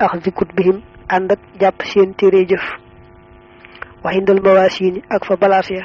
ax zikut bihim ànd ak jàpp seen téere jëf waxindal mawaasiini ak fa balaas ya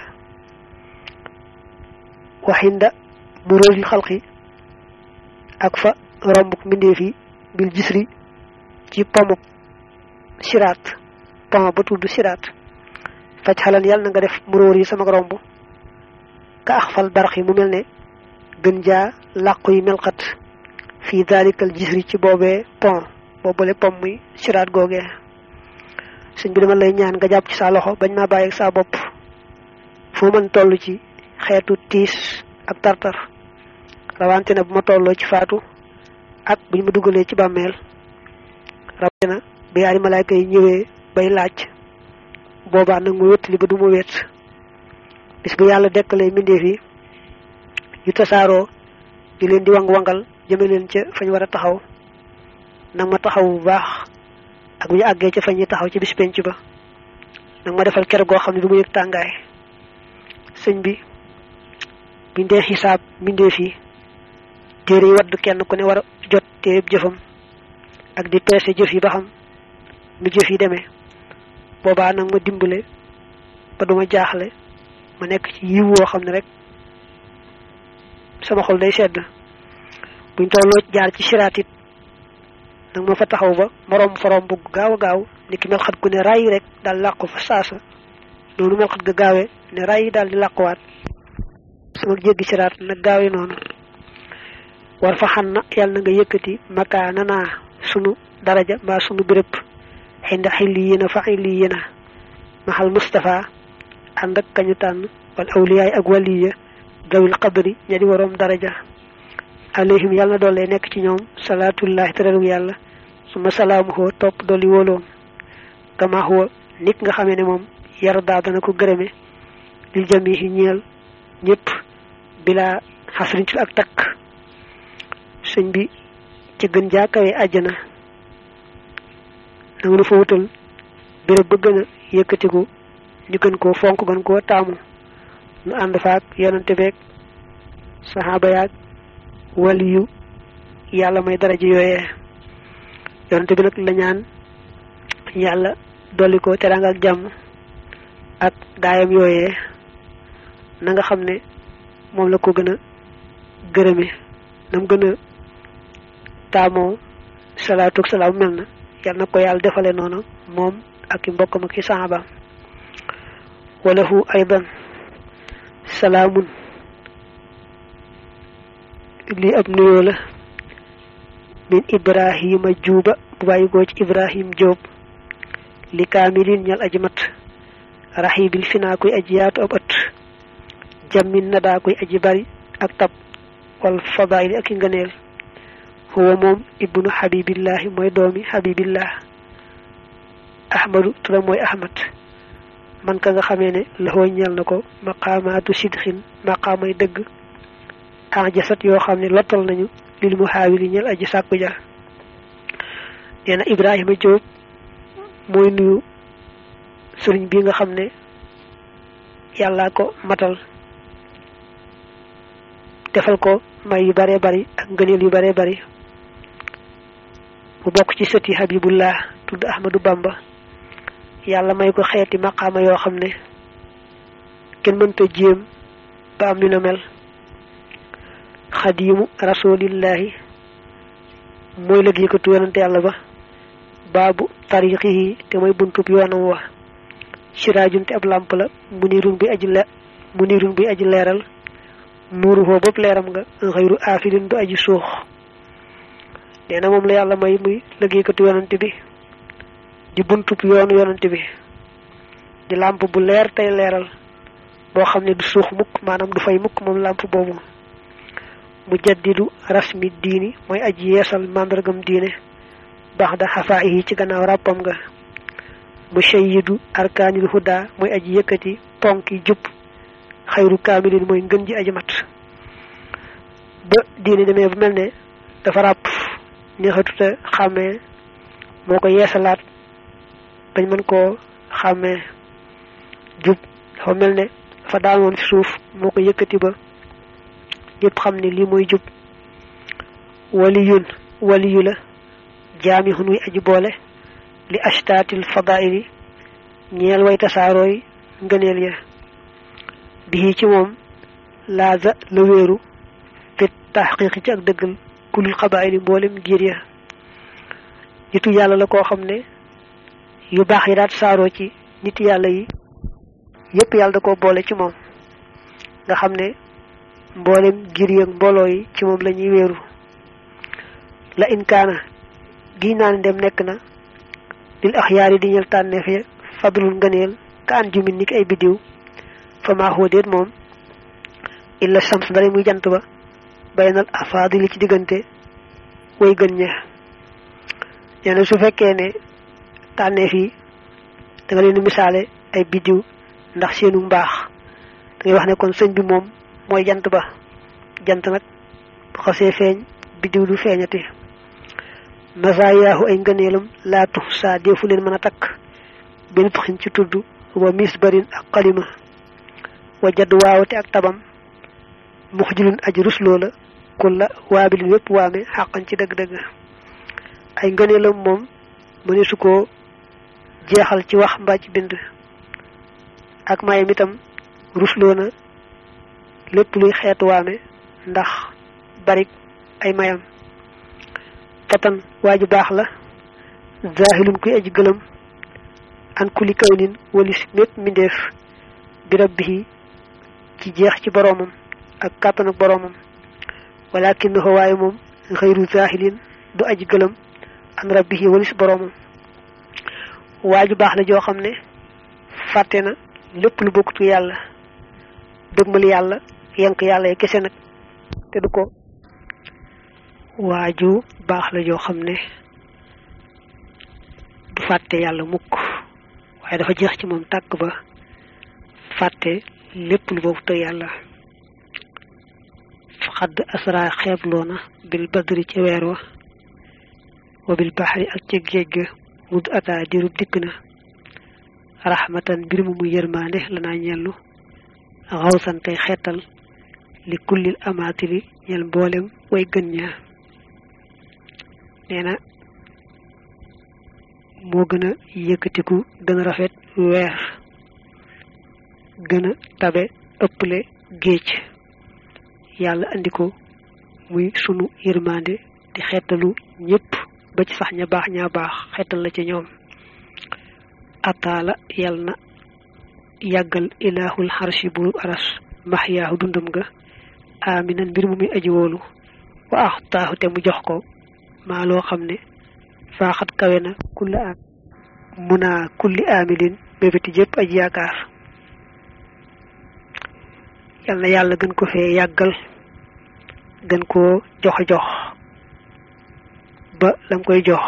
waxinda buróosil xalqi ak fa rombuk mbindeef yi bil gisri ci pomuk siraat pom ba tudd siraat faj xalan yàlla na nga def muróor yi sama romb ka ax fal barax yi mu mel ne gën jaa làqu yi melxat fii dalikal gisri ci boobee pont boobule pom muy siraat googee sëñ bi dama lay ñaan nga jàpp ci sa loxo bañ maa bàyyi sa bopp foo mën toll ci xeetu tiis ak tartar rawante na bu ma tolloo ci faatu ak buñ ma dugalee ci bàmmeel rawante na bi yaari malaayka yi ñëwee bay laaj boobaa nag mu wéttali ba du ma wét bis bu yàlla dekkalee mbindeef yi yu tasaaroo di leen di wang wangal jëme leen ca fañ war a taxaw nag ma taxaw bu baax ak bu ñu àggee ca fañ yi taxaw ci bis penc ba nag ma defal ker goo xam ne du ma yëg tàngaay sëñ bi bindee xisaab mbindeef yi téere yi wadd kenn ku ne war a jot téere jëfam ak di peese jëf yi ba xam nu jëf yi demee boobaa nag ma dimbale ba duma jaaxle ma nekk ci yiw woo xam ne rek sama xol day sedd buñ tolloo jaar ci siraat it nag ma fa taxaw ba moroom forom bu gaaw a gaaw ni ki mel xat ku ne ray rek daal làqu fa saasa noonu mel xat ga gaawee ne ray daal di làquwaat sama jéggi siraat nag gaawee noonu war fa xan na yàlla na nga yëkkati makaana naa sunu daraja mbaa sunu béréb xinda xilli yéena fa xilli yéena maxal Mustafa ànd ak kañu tànn wal awliyaay ak waliya dawil qadri ña di waroom daraja alayhim yàlla na doole nekk ci ñoom salaatullahi teralug yàlla suma salaamuhoo topp dolli wóoloom kama huwa nit nga xamee ne moom yarda dana ko gërëme lil jamihi ñeel ñëpp bila xasriñ ci ak takk sëñ bi ci gën jaakawee àjjana na nga nu fa wutal béréb ba gën a yëkkatiku ñu gën koo fonk gën koo taamu nu ànd faak yonante beeg saxaaba yaag waliyu yàlla may daraja yooyee yonante bi nag la ñaan yàlla dolli ko teraanga ak jàmm ak gaayam yooyee na nga xam ne moom la ko gën a gërëme nam gën a taamoo salaatu ak salaam mel na yàlla na ko yàlla defale noonu moom ak i mbokkam ak i saxaabaam walahu aydan salaamun lii ab nuyoo la min ibrahima juuba bu bàyyi koo ci ibrahim jóob li kaamilin ñal aji mat raxibil finaa koy aji yaatu ab ët jammin na daa koy aji bari ak tab wal fadaili ak i ngëneel huwa moom ibnu xabibillahi mooy doomi xabibillah ahmadu turam mooy ahmad man ka nga xamee ne laxoo ñeel na ko maqaamaatu sidxin maqaamay dëgg ajasat yoo xam ne lottal nañu lil mu xaawili ñeel aji sàkku ja nee na ibrahima jóob mooy nuyu sëriñ bi nga xam ne yàllaa ko matal defal ko may yu bare bari ak ngëneel yu bare bari mu bokk ci sëti habibullah tudd ahmadu bamba yàlla may ko xeeti maqaama yoo xam ne kenn mënta jéem ba am ni na mel xadiimu rasulillahi mooy liggéeykatu yonante yàlla ba baabu tariqihi te mooy buntub yoonam wa siraajun te ab làmp la munirun bi aji le munirun bi aji leeral nuuru foo bopp leeram nga xëyru aafilin du aji suux nee na moom la yàlla may muy liggéeykatu yonante bi di buntub yoonu yonante bi di làmp bu leer tey leeral boo xam ne du suux mukk maanaam du fay mukk moom làmp boobu mujaddidu rasmi diini mooy aji yeesal màndargam diine baax da xafaa yi ci gannaaw ràppam nga mushayidu arkaanil huda mooy aji yëkkati ponki jub xayru kaamilin mooy ngën ji aji mat ba diine demee bu mel ne dafa ràpp neexatuta xàmmee moo ko yeesalaat bañ mën koo xàmmee jub dafa mel ne dafa daanoon ci suuf moo ko yëkkati ba ñëpp xam ne lii mooy jub waliyun waliyu la jaami xun wi aji boole li ashtaatil fadaili ñeel way tasaarooy ngëneel ya bii ci moom laaza la wéeru fit taxqiqi ci ak dëggal kulul xabaayili mboolem giir ya nitu yàlla la koo xam ne yu baax yi daat saaroo ci nit yàlla yi yépp yàlla da ko boole ci moom nga xam ne mboolem giir yi ak mbooloo yi ci moom la ñuy wéeru la inkaana gi naan dem nekk na lil axyaar yi di ñël tànneef ya fadlul ngëneel ka an jumin ni ki ay biddiw fa maa huwa déet moom illa shams dara muy jant ba baynal afaadili ci diggante way gën ña nee na su fekkee ne tànneef yi da nga leen misaale ay biddiw ndax seenu mbaax da ngay wax ne kon sëñ bi moom mooy jant ba jant nag bu xasee feeñ biddiw du feeñati masayaahu ay ngëneelam laatu saa deefu leen mën a takk benn tuxin ci tudd wa mis barin ak xalima wa jadd waawate ak tabam mux jilun aji rusloo la kulla waabilin wépp waame xàqan ci dëgg-dëgg ay ngëneelam moom mëne su ko jeexal ci wax mbaa ci bind ak mayam itam rusloo na lépp luy xeetu waame ndax barik ay mayam fatan waa ju baax la zahilun kuy aji gëlëm an kuli kawnin walis mépp mbindeef bi rabbihi ci jeex ci boroomam ak kàttan ak boroomam walakinahu waaye moom xëyru zahilin du aji gëlëm an rabbihi walis boroomam waa ju baax la joo xam ne fàtte na lépp lu bokkut yàlla dëgmal yàlla yank yàlla yi kese nag te du ko waaju baax la joo xam ne du fàtte yàlla mukk waaye dafa jeex ci moom tàkk ba fàtte lépp lu boobu te yàlla xadd asra xeebloona bil badri ca weer wa wa bil baxri ak ca géej ga mud ata dirub dikk na raxmatan mbir mu muy yërmaande lanaa ñellu xawsan tey xeetal li kullil amaatili ñel mboolem way gën ña nee na moo gën a yëkkatiku gën a rafet weer gën a tabe ëpple géej yàlla andi ko muy sunu yërmande di xeetalu ñépp ba ci sax ña baax ñaa baax xeetal la ci ñoom ataala yàlla na yàggal ilaahul xarshi bu aras maxyaahu dundam ga aminan mbir mu muy aji wóolu wa ax taaxu te mu jox ko maa loo xam ne faaxat kawe na kulli am munaa kulli amilin bébéti jëpp aji yaakaar yal na yàlla gën ko fee yàggal gën koo jox jox ba lam koy jox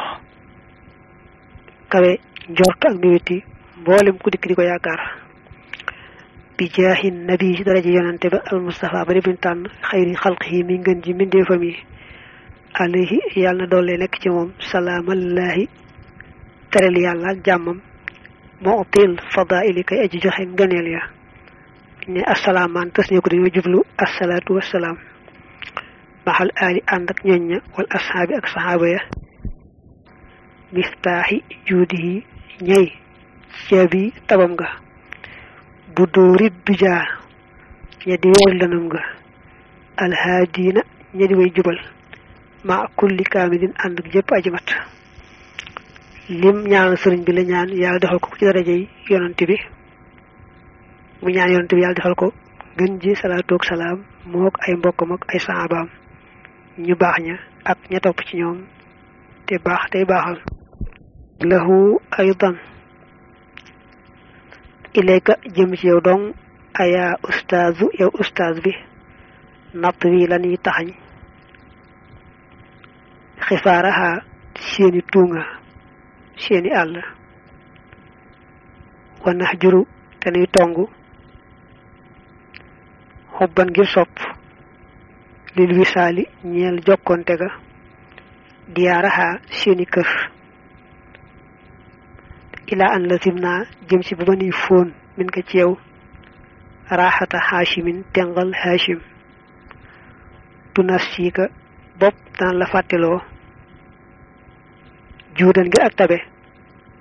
kawe njort ak mébéti mboolem ku dikk di ko yaakaar bi jaahi nabi ci daraja yonante ba al mustafa ba bin tànn xayri xalqihi mi ngën ji mbindeefam yi alayhi yàlla na doole nekk ci moom salaamallaahi terel yàlla ak jàmmam moo til fadaili kay aji joxe ngëneel ya ne assalaamaan tës ñu ko dañoo jublu assalaatu wassalaam maxal aali ànd ak ñoñ ña wal ashaabi ak saxaaba ya miftaaxi juudihi ñey caabi tabam nga bu dóorit dujaa ña di weer lanam nga alhaadiina ña di way jubal ma kulli kaamilin ànd ak jëpp aji mat lim ñaanal sëriñ bi la ñaan yàlla defal ko ci daraja yi yonante bi mu ñaan yonante bi yàlla defal ko gën ji salaatu ak salaam mook ay mbokkam ak ay saxaabaam ñu baax ña ak ña topp ci ñoom te baax tey baaxal lahu aydan ilayka jëm ci yow dong aya ustaazu yow ustaaz bi natt wi la ñuy taxañ xifaaraha seeni tuunga seeni àll wanax juru te nuy tong xubban ngir sopp lil wisaali ñeel jokkonte ga diyaaraha seeni kër ilaa an lazim naa jëm si ba ba nuy fóon min ko ci yow raaxata xaashimin tengal haashim tunas siika bopp daan la fàtteloo juudan ngir ak tabe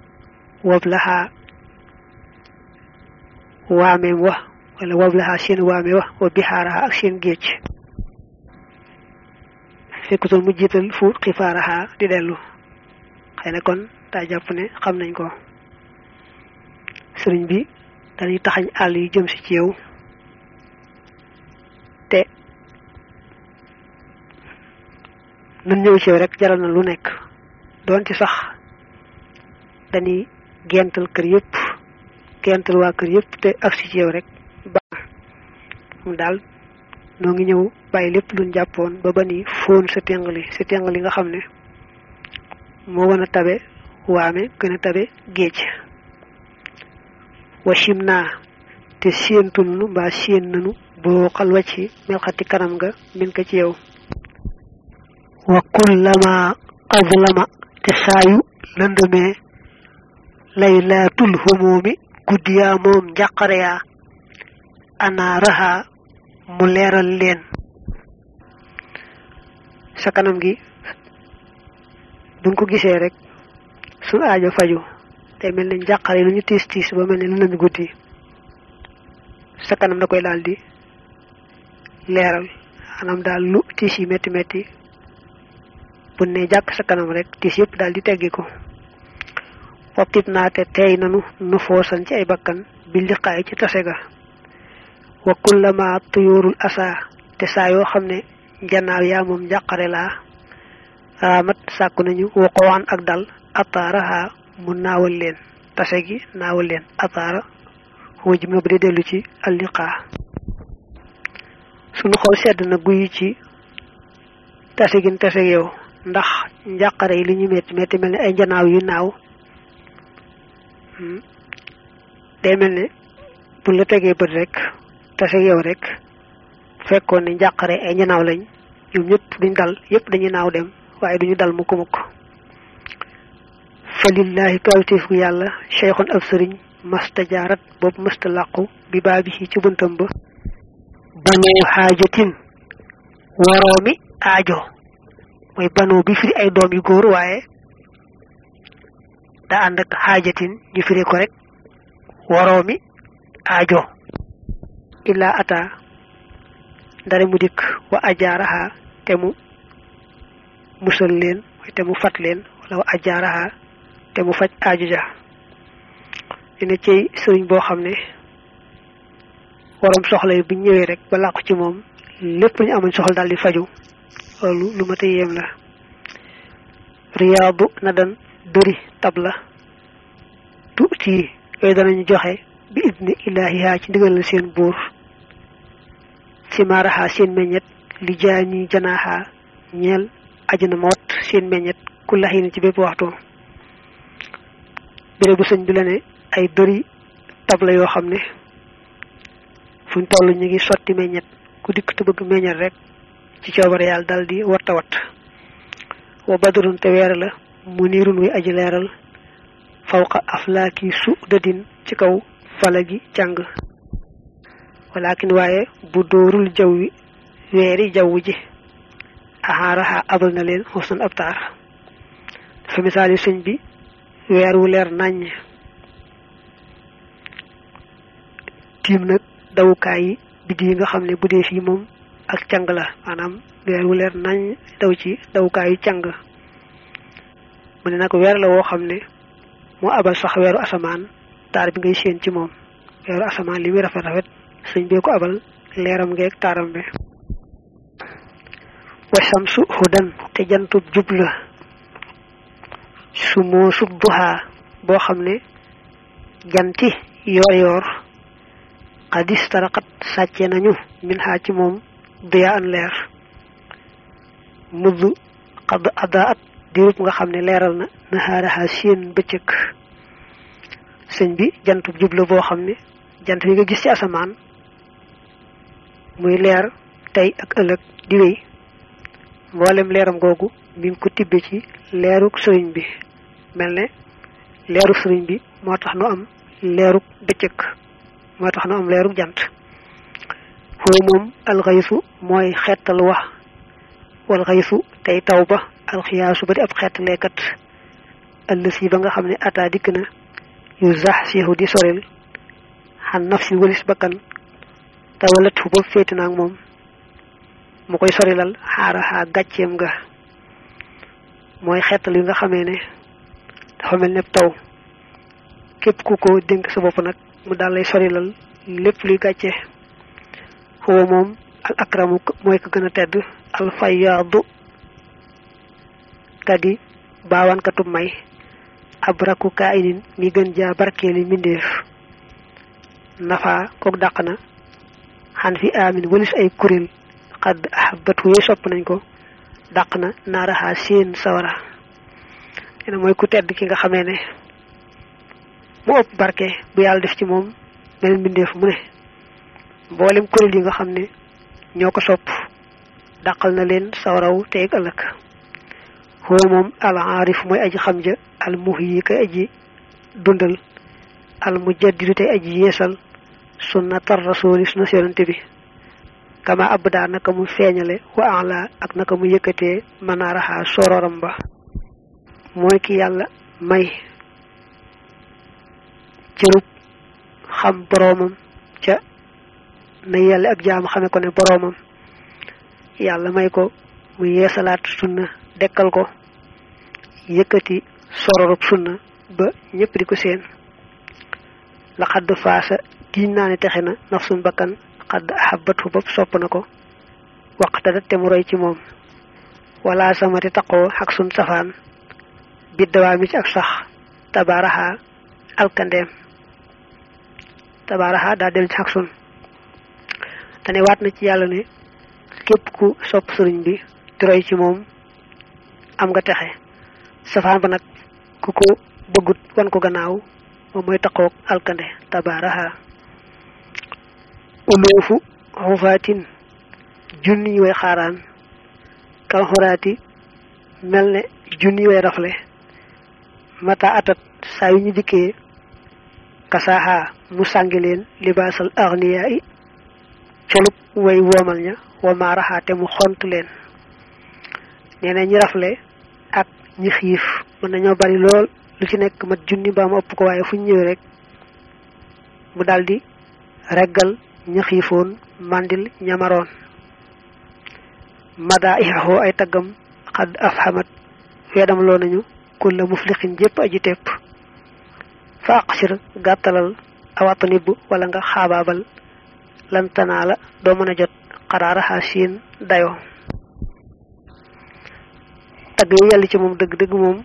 wablaha waameem wa wala wablaha seen waame wa wa bixaaraha ak seen géej fekkutoon mu jiital fu xifaaraha di dellu xëy na kon daa jàpp ne xam nañ ko sëriñ bi dañuy taxañ àll yi jëm si ci yow te nan ñëw ci yow rek jaral na lu nekk doon ci sax dañuy gental kër yëpp gental waa kër yëpp te agsi ci yow rek baax mu daal noo ngi ñëw bàyyi lépp luñ jàppoon ba ba ni fóon sa téngali sa téngali nga xam ne moo gën a tabe waame gën a tabe géej wachim naa te séentu nanu mbaa séen nanu boo xalwa ci melxati kanam nga min ko ci yow wa kullama azlama te saayu lëndëmee laylaatul humoomi guddiyaa moom njàqare yaa anaaraha mu leeral leen sa kanam gi buñ ko gisee rek su aajo faju te mel ne njàqare lu ñu tiis tiis ba mel ne lu nañu guddi sa kanam da koy daal di leeral anam daal lu tiis yi metti metti bu ne jàkk sa kanam rek tiis yëpp daal di teggi ko foppit naa te tey nanu nu foosan ci ay bakkan bi liqaay ci tase ga wa kullama tuyurul asa te saa yoo xam ne njanaaw yaa moom njàqare laa raamat sàkku nañu waqowaan ak dal ataaraha mu naawal leen tase gi naawal leen ataara xoo jim na bu dee dellu ci alliqaa suñu xol sedd na guyi ci tase gi tase yow ndax njàqare yi li ñu metti metti mel ne ay njanaaw yu naaw day mel ne bu la tegee bët rek tase yow rek fekkoon ne njàqare ay njanaaw lañ ñoom ñëpp duñ dal yëpp dañuy naaw dem waaye duñu dal mukk mukk fa lillahi kawtif gu yàlla cheikhun ab sëriñ masta jaarat boobu masta làqu bi baabi ci ci buntam ba banoo xaajatin waroomi aajo mooy banoo bi firi ay doom yu góor waaye daa ànd ak xaajatin ñu firi ko rek waroomi aajo illaa ata ndare mu dikk wa ajaaraha te mu musal leen te mu fat leen wala wa ajaaraha te mu faj aajo ja dina cey sëriñ boo xam ne waroom soxla yi bu ñëwee rek ba làqu ci moom lépp ñu amoon soxla daal di faju loolu lu ma ta yéem la riyaadu na dan dëri tabla tuuti yooyu danañu joxe bi idni ilaahiha ci ndigal la seen buur ci maaraxa seen meññet li jaani janaaxa ñeel ajana mawat seen meññet ku laxin ci bépp waxtu béré bu sëñ bi la ne ay dëri tabla yoo xam ne fuñ toll ñu ngi sotti meññet ku dikk te bëgg meññet rek ci coobare yàlla dal di watta wat wa badrun te weer la mu niirun wi aji leeral fawqa aflaaki su dadin ci kaw fala gi càng walakin waaye bu dóorul jaw wi weeri jaww ji axaaraxa abal na leen xusnan ab taar dafa misaali sëñ bi weer wu leer naññ tiim nag dawukaay yi biddi yi nga xam ne bu dee fii moom ak càng la maanaam weer wu leer nañ daw ci dawukaay yu càng mu ne nag weer la woo xam ne moo abal sax weeru asamaan taar bi ngay séen ci moom weeru asamaan li muy rafet rafet sëñ bee ko abal leeram ngeeg taaram bi wa samsu hudan te jantub jub la su moo sub duhaa boo xam ne janti yoor yoor xadis taraxat sàcce nañu min xaa ci moom duya an leer mudd xadd adda at dirub nga xam ne leeral na naxaaraxa seen bëccëg sëñ bi jantub jub la boo xam ne jant bi nga gis ci asamaan muy leer tey ak ëllëg di wéy mboolem leeram googu mi ngi ko tibbe ci leeruk sëriñ bi mel ne leeruk sëriñ bi moo tax nu am leeruk bëccëg moo tax nu am leeruk jant foofu moom alxaysu mooy xeetal wax wal xaysu tey taw ba alxiyaasu ba di ab xeetaleekat ëllës yi ba nga xam ne ataa dikk na yu zax siihu di soril xan nafsi walis bakkan te walat fu ba féeti naag moom mu koy sorilal xaaraxaa gàcceem nga mooy xeetal yu nga xamee ne dafa mel ne taw képp ku ko dénk sa bopp nag mu daal lay sorilal lépp luy gàcce xuwa moom al akramu mooy ko gën a tedd al fayaadu kadi baawankatu may ab rakku kaayinin mi gën jaa barkeeli mbindeef nafa kook dàq na xan fi amin walis ay kuréel xadd ahabat wu sopp nañ ko dàq na naaraxaa seen sawara ene mooy ku tedd ki nga xamee ne mu ëpp barke bu yàlla def ci moom beneen mbindeef mu ne mboolem kuréel yi nga xam ne ñoo ko sopp dàqal na leen sawaraw teeg ëllëg huwa moom al aarif mooy aji xam ja al muhyi kay aji dundal al mujaddidu tey aji yeesal sunnatar rasuli sunna yonante bi kama abda naka mu feeñale wa ala ak naka mu yëkkatee manaaraxa sororam ba mooy ki yàlla may cërub xam boroomam ca na yàlla ak jaam xame ko ne boroomam yàlla may ko mu yeesalaat sunna dekkal ko yëkkati sororub sunna ba ñëpp di ko seen la xadd faasa giñ naa ne texe na nafsun bakkan xadd ahabatu bopp sopp na ko waqtadat te mu roy ci moom wala samati taqoo ak sun safaan biddawaa mi ci ak sax tabaaraxa alkandeem tabaaraxa daa del ci ak sun te waat na ci yàlla ne képp ku sopp sëriñ bi di roy ci moom am nga texe safaan ba nag ku ko bëggut wan ko gannaaw moom mooy taqoog alkande tabaaraxa uloofu xufaatin junni way xaaraan kal xuraati mel ne junni way rafle mata atat saa yu ñu dikkee kasaaxa mu sàngi leen libaasal agniyaa i colub way woomal ña wa maaraxa te mu xont leen nee na ñi rafle ak ñi xiif mën nañoo bari lool lu ci nekk mat junni ba mu ëpp ko waaye fu ñu ñëwee rek mu daldi reggal ña xiifoon mandil ñamaroon mada ixaxoo ay taggam xadd af xamat weedam loo nañu kulla muflixin jépp aji tepp fa aqsir gàttalal awatanib wala nga xaabaabal lantanaa la doo mën a jot xaraaraxa siin dayo tagg yi yàlla ci moom dëgg-dëgg moom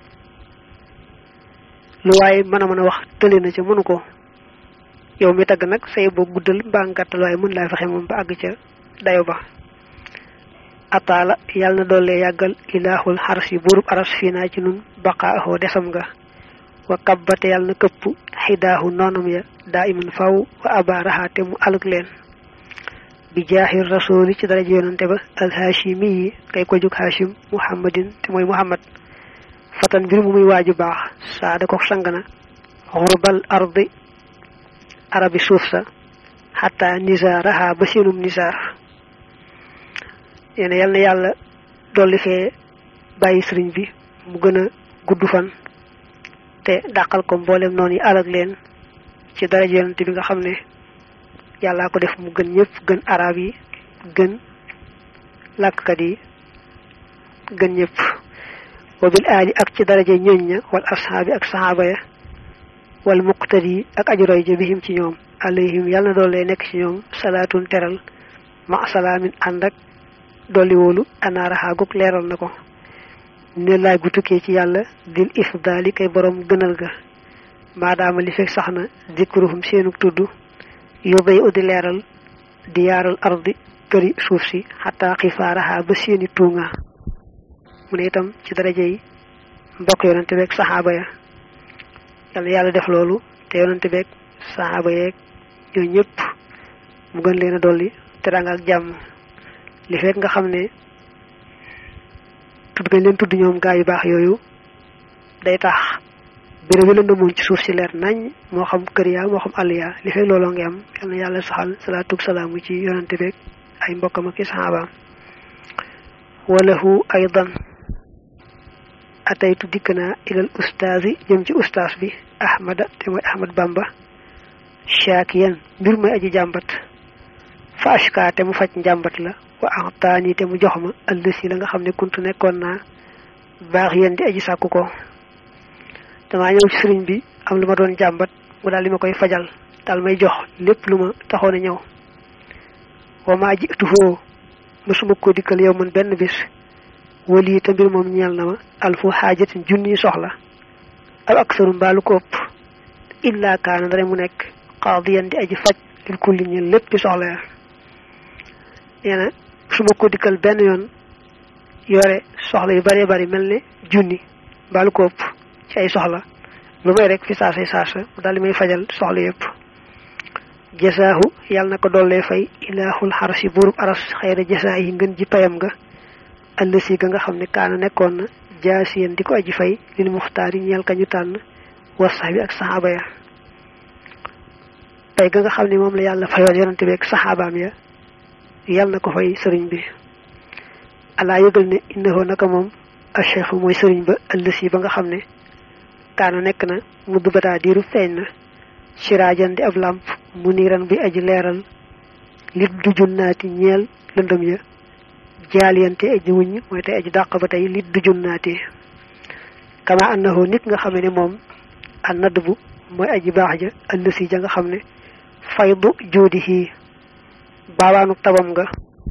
lu waaye mën a mën a wax tële na ca mënu ko yow mi tagg nag say boo guddal mbaa ngàttal waaye mën laa fexe moom ba àgg ca dayo ba ataala yàlla na doole yàggal ilaahul xaras yi buurub aras fii naa ci nun baqaaxoo desam nga wa kabbate yàlla na këpp xidaahu noonam ya daa iman faw wa abaaraxaate mu alug leen bi jaaxir rasuli ci daraja yonante ba alhaashimi yi kay ko jóg haashim muhammadin te mooy muhammad fatan mbir mu muy waaju baax saada ko sang na xurbal ardi arabi suuf sa xataa nisaaraha ba seenum nisaar yéen yal na yàlla dolli fee bàyyi sëriñ bi mu gën a gudd fan te dàqal ko mboolem noonu yi alag leen ci daraja yonante bi nga xam ne yàllaa ko def mu gën ñëpp gën arab yi gën làkkat yi gën ñëpp wa bil aali ak ci daraja ñooñ ña wal ashaabi ak sahaaba ya wal muqtadi ak ajuroy ja bihim ci ñoom alayhim yàlla na doole nekk ci ñoom salaatun teral ma salaamin ànd ak dolli wóolu anaaraxaa gug leeral na ko ne laay gu tukkee ci yàlla dil ifdaali kay borom gënal ga maadaama li fekk sax na dikruhum seenug tudd yóbbay uddi leeral di yaaral ardi këri suuf si xataa xifaaraxaa ba seeni tuunga mu ne itam ci daraja yi mbokk yonante beeg saxaaba ya yàlla yàlla def loolu te yonante beeg saxaaba yeeg ñoo ñëpp mu gën leen a dolli teranga ak jàmm li fekk nga xam ne tudd gañ leen tudd ñoom gaa yu baax yooyu day tax béréb yi lëndëmoon ci suuf si leer nañ moo xam kër yaa moo xam àll yaa li fekk looloo ngi am yal na yàlla saxal salaatu salaamu ci yonante beeg ay mbokkam ak i saxaabaam walahu aydan ataytu dikk naa ilal ustaasi jëm ci ustaas bi ahmada te mooy ahmad bamba shaakiyan mbir mooy aji jàmbat fa ashka te mu faj njàmbat la wa axtaani te mu jox ma ëllësi la nga xam ne kuntu nekkoon naa baax yéen di aji sàkku ko damaa ñëw ci sëriñ bi am lu ma doon jàmbat mu daal li ma koy fajal daal may jox lépp lu ma taxoon a ñëw wa maa ji tuxoo mësuma ko dikkal yow man benn bis wali te mbir moom ñeel na ma alfu xaajatin junni soxla aw aksaru mbaalu ko ëpp illa kaana dara mu nekk qaadiyan di aji faj lil kulli ñeel lépp soxla ya nee na su ma ko dikkal benn yoon yore soxla yu bëree bëri mel ne junni mbaalu ko ëpp ci ay soxla lu may rek fi saasay saasa mu daal di may fajal soxla yëpp jasaahu yàlla na ko dollee fay ilaahul xarasi buurub aras xayra jasaa yi ngën ji payam nga ëllësi ga nga xam ne kaana nekkoon na jaasiyen di ko aji fay lil muxtaar yi ñeel ka ñu tànn wasax bi ak saxaaba ya pay ga nga xam ne moom la yàlla fayoon yonante bi ak saxaabaam ya yàlla na ko fay sëriñ bi alaa yëgal ne innahu naka moom acheikhu mooy sëriñ ba ëllësi ba nga xam ne kaana nekk na mudd bataa diiru feeñ na siraajan di ab làmp mu niiran bi aji leeral lit du junnaati ñeel lëndëm ya jaaliyante aji wuñ mooy tey aji dàq ba tey lit du junnaati kama annahu nit nga xam ne moom an nadd bu mooy aji baax ja ëllësi ja nga xam ne faydu joodihi baabaanu tabam nga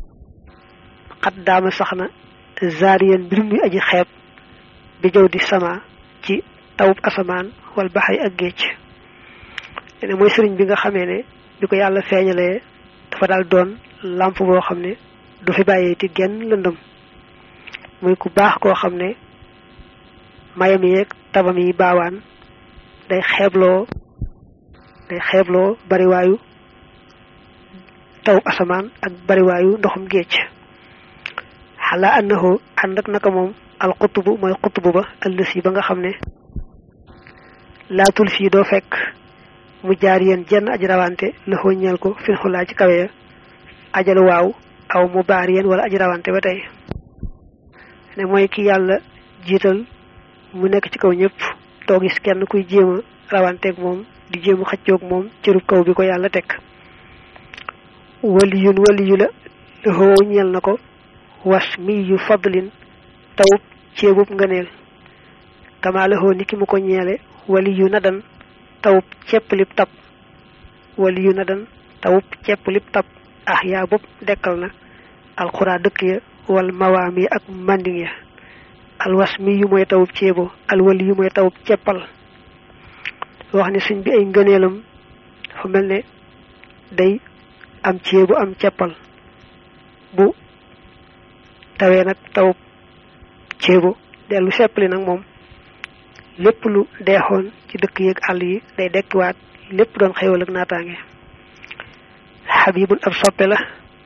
xat daama sax na zaariyan mbir muy aji xeeb bi jaw di sama ci tawub asamaan wal baxay ak géej ne mooy sëriñ bi nga xamee ne bi ko yàlla feeñalee dafa daal doon làmp boo xam ne du fi bàyyee ti genn lëndëm muy ku baax koo xam ne mayam yeeg tabam yi baawaan day xeebloo day xeebloo bariwaayu tawub asamaan ak bariwaayu ndoxum géej xalaa annahu ànd ak naka moom al xutubu mooy xutubu ba ëllësi ba nga xam ne laatul fii doo fekk mu jaar yéen jenn aji rawante la ñeel ko fil xulaa ci kawe ya ajal waaw aw mu baar yéen wala aji rawante ba tey ne mooy ki yàlla jiital mu nekk ci kaw ñëpp doo gis kenn kuy jéem a rawanteeg moom di jéem a xëccoog moom cërub kaw bi ko yàlla teg waliyun waliyu la la ñeel na ko was mi yu fadlin tawub ceebub ngëneel kama la ni ki mu ko ñeele waliyu nadan tawub cepp lib tab wali yu na dan tawub cepp lib tab ah yaa bopp dekkal na alxuraa dëkk ya wal mawaam ya ak manding ya alwas mi yu mooy tawub ceebo alwali yu mooy tawub ceppal wax ne suñ bi ay ngëneelam dafa mel ne day am ceebu am ceppal bu tawee nag tawub ceebo dellu seppali nag moom lépp lu deexoon ci dëkk yeeg àll yi day dekkiwaat lépp doon xéwal ak naataange xabibun ab soppe la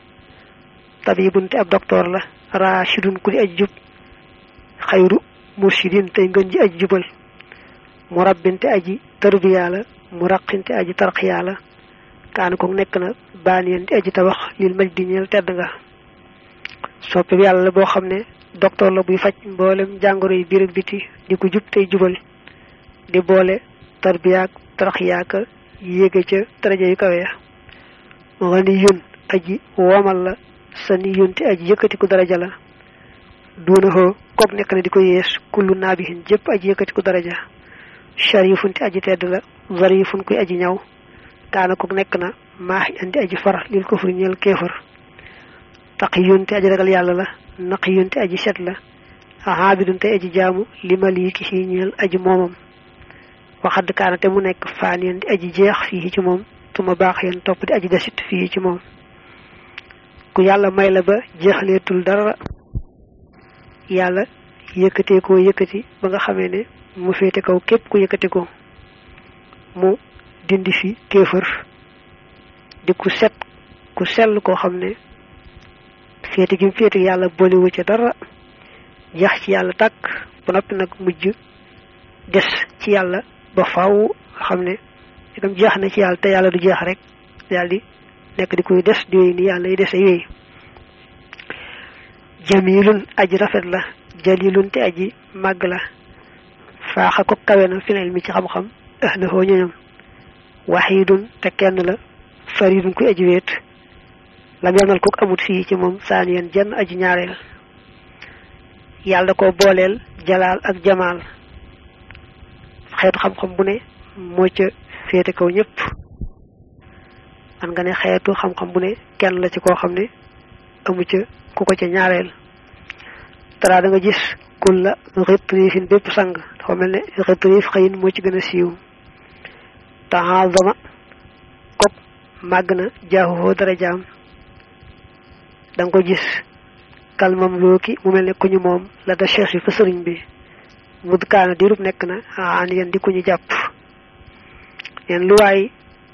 tabibun te ab docteur la rachidun ku di aj jub xayru murshidin tey ngën ji aj jubal murabbin te aji tarbiya la muraqin te aji tarqiya la kaana ko nekk na baaniyen te aji tabax lil maj di ñeel tedd nga soppe bi yàlla la boo xam ne docteur la buy faj mboolem jàngoro yi biir ak biti di ko jub tey jubal di boole tarbiyaak tarxiyaaka yéege ca daraja yu kawe ya ngani yun aji womal la sa ni yun te aji yëkkatiku daraja la duuna hoo kook nekk na di ko yees kullu naabihin jëpp aji yëkkatiku daraja sharifun te aji tedd la zarifun kuy aji ñaw kaana kook nekk na maaxi andi aji far lil kufri ñeel kéefar taqiyun te aji ragal yàlla la naqiyun te aji set la aabidun te aji jaamu li maliki si ñeel aji moomam waxadd kaana te mu nekk faaniyan di aji jeex fii ci moom tuma baax yeen topp di aji desit fii ci moom ku yàlla may la ba jeexaleetul dara yàlla yëkkatee koo yëkkati ba nga xamee ne mu féete kaw képp ku yëkkati ko mu dindi fi kéefër di ku set ku sell koo xam ne féete gi mu féete yàlla boliwu ci dara jeex ci yàlla tàkk ba noppi nag mujj des ci yàlla ba faaw xam ne itam jeex na ci yàlla te yàlla du jeex rek daal di nekk di koy des di wéy ni yàlla yi dese wéy jamilun aji rafet la jalilun te aji màgg la faaxa ko kawe na finel mi ci xam-xam ahlahu ñoñam waxidun te kenn la faridun ku aji wéet lam yamal kook amut fii ci moom saaniyan jenn aji ñaareel yàlla da ko booleel jalaal ak jamaal xeetu xam-xam bu ne moo ca féete kaw ñëpp man nga ne xeetu xam-xam bu ne kenn la ci koo xam ne amu ca ku ko ca ñaareel tara da nga gis kulla ritriifin bépp sang dafa mel ne ritriif xëyin moo ci gën a siiw taxaazama kok màgg na jaaxuhoo dara jaam da nga ko gis kalmam looki mu mel ne ku ñu moom la da cheikh yi fa sëriñ bi mud kaana dirub nekk na aan yéen di ku ñu jàpp yeen lu waay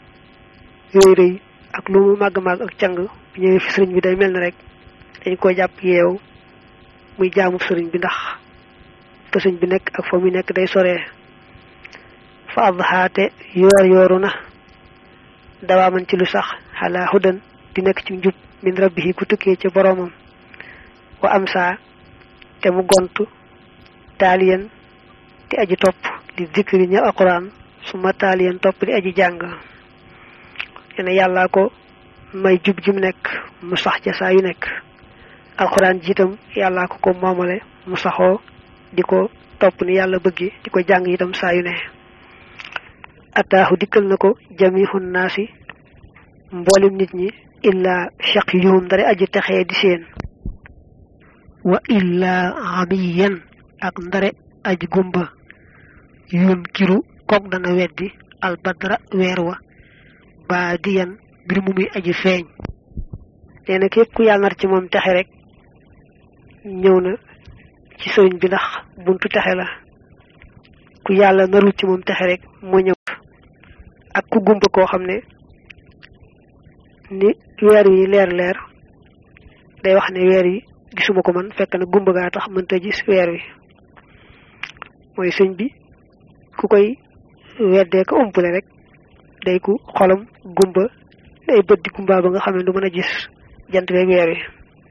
rëy rëy ak lu mu màgg-màgg ak càng bu ñëwee fi sëriñ bi day mel ne rek dañ ko jàpp yeew muy jaamu sëriñ bi ndax fa sëriñ bi nekk ak fa muy nekk day soree fa adhaate yoor yooru na dawaa man ci lu sax xalaa hudan di nekk ci njub min rabbihi ku tukkee ca boroomam wa am saa te mu gontu taaliyan di aji topp di zikri ña alquran su ma taaliyan topp di aji jàng yene yàllaa ko may jub ji mu nekk mu sax ca saa yu nekk alquran jiitam yàllaa ko ko moomale mu saxoo di ko topp ni yàlla bëggi di ko jàng itam saa yu ne ataahu dikkal na ko jamihun naasi mboolem nit ñi illa shaqiyuhum dara aji texee di seen wa illa amiyan ak ndare aji gumba yun kiru kook dana weddi albadra weer wa ba diyan mbir mu muy aji feeñ nee na képp ku yàlla nar ci moom texe rek ñëw na ci sëriñ bi ndax buntu texe la ku yàlla narul ci moom texe rek moo ñëw ak ku gumba koo xam ne ni weer wi leer leer day wax ne weer yi gisuma ko man fekk na gumba gaa tax mënta gis weer wi mooy sëñ bi ku koy weddee ko umpale rek day ku xolam gumba day bët di gumba ba nga xam ne du mën a gis jant beeg weer wi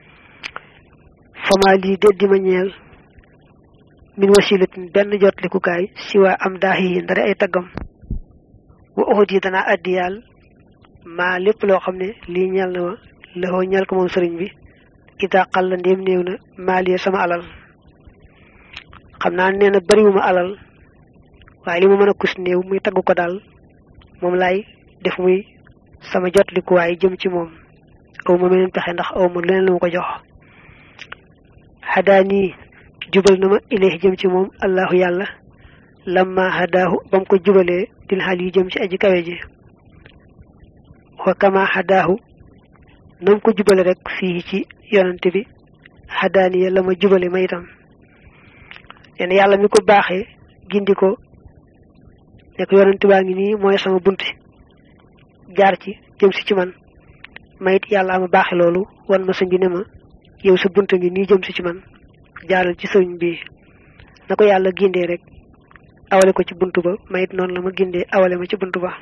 fama lii de di ma ñeel min wasilatin benn jotlikukaay si waa am daax yi ndare ay taggam wa uxut yi danaa addiyaal maa lépp loo xam ne lii ñeel na ma lëxoo ñeel ko moom sëriñ bi ida xalla ndéem néew na maaliya sama alal xam naa nee na bariwuma alal waaye li ma mën a kus néew muy tagg ko daal moom laay def muy sama jotlikuwaay jëm ci moom aw ma meneen pexe ndax aw ma leneen lu ma ko jox xadaanii jubal na ma ilayhi jëm ci moom allahu yàlla lamma hadaahu ba mu ko jubalee dil xal yi jëm ci aji kawe ji wa kama hadaahu nam ko jubale rek fii ci yonante bi xadaaniya la ma jubale ma itam leen yàlla mi ko baaxee gindi ko nekk yonante baa ngi nii mooy sama bunti jaar ci jëm si ci man mayit yàlla ama baaxe loolu wan ma sëñ bi ne ma yow sa bunt ngi nii jëm si ci man jaaral ci sëñ bi na ko yàlla gindee rek awale ko ci bunt ba mayit noonu la ma gindee awale ma ci bunt ba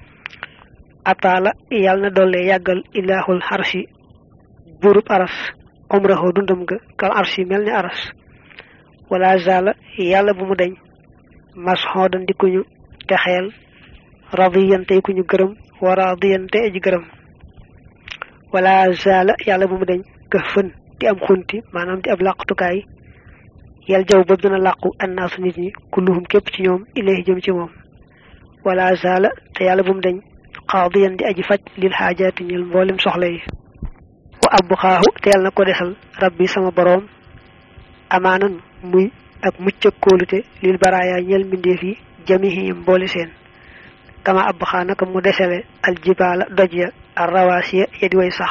ataala yàlla na doole yàggal ilaahul xarsi buurub aras omraxoo dundam ga kal arsi mel ni aras wala zala yàlla bu mu deñ masxoodan di kuñu texeel radiyante ku ñu gërëm wa radiyante aji gërëm wala zala yàlla bu mu deñ këf fën di am xunti maanaam di ab làqutukaay yal jaw ba dina làqu annaasu nit ñi kulluhum képp ci ñoom ilayhi jëm ci moom wala zala te yàlla bu mu deñ qaadiyan di aji faj lil xaajaati ñil mboolem soxla yi wa abbu xaahu te yàlla na ko desal rabbi sama boroom amaanan muy ak mucc ak kóolute lil baraaya ñel mbindeef yi jamihim mboole seen kama abbu xaa naka mu desale aljibaala doj ya ar rawaasiya ya di way sax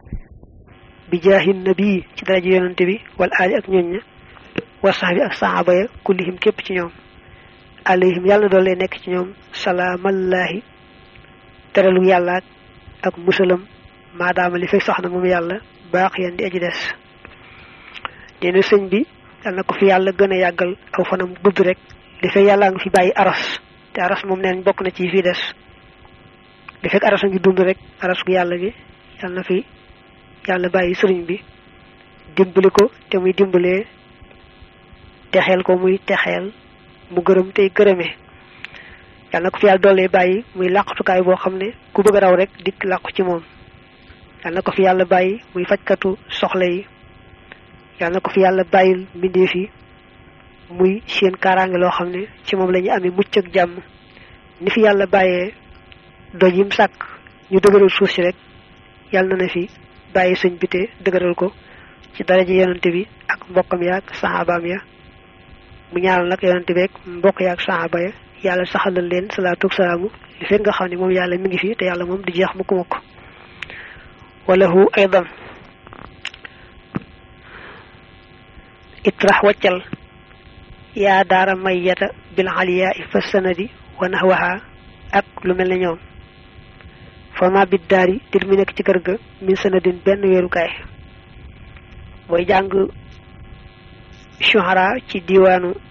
bi jaahin nabii ci daraja yonante bi wal aali ak ñoñ ña wa sax bi ak saxaaba ya kullihim képp ci ñoom alayhim yàlla na doole nekk ci ñoom salaamallaahi teralu yàlla ak musalam maadaama li fekk sax na moom yàlla baax yan di aji des nee na sëñ bi yal na ko fi yàlla gën a yàggal aw fanam gudd rek li fekk yàlla nga fi bàyyi aras te aras moom neen bokk na ci fii des li fekk aras a ngi dund rek aras gu yàlla gi yal na fi yàlla bàyyi sëriñ bi dimbali ko te muy dimbalee texeel ko muy texeel mu gërëm tey gërëmee yàlla na ko fi yàlla doolee bàyyi muy làqatukaay boo xam ne ku bëgg a raw rek dikk làqu ci moom yàlla na ko fi yàlla bàyyi muy fajkatu soxla yi yàlla na ko fi yàlla bàyyil mbindeef yi muy seen kaaraange loo xam ne ci moom la ñu amee mucc ak jàmm ni fi yàlla bàyyee doj yim sàkk ñu dëgëral suuf si rek yàlla na na fi bàyyi sëñ bi te dëgëral ko ci daraja yonante bi ak mbokkam ya ak saxaabaam ya mu ñaaral nag yonante bi ak mbokk ya ak saxaaba ya yàlla saxalal leen salaatu ak salaamu li fekk nga xam ne moom yàlla mi ngi fi te yàlla moom du jeex mukk mukk walahu aydan itrax waccal yaa daara mayyata bil aliyaa fa sanadi wa nahwaha ak lu mel ne ñoom fama bit daari dir mi nekk ci kër ga min sanadin benn weerukaay booy jàng shuhara ci diwaanu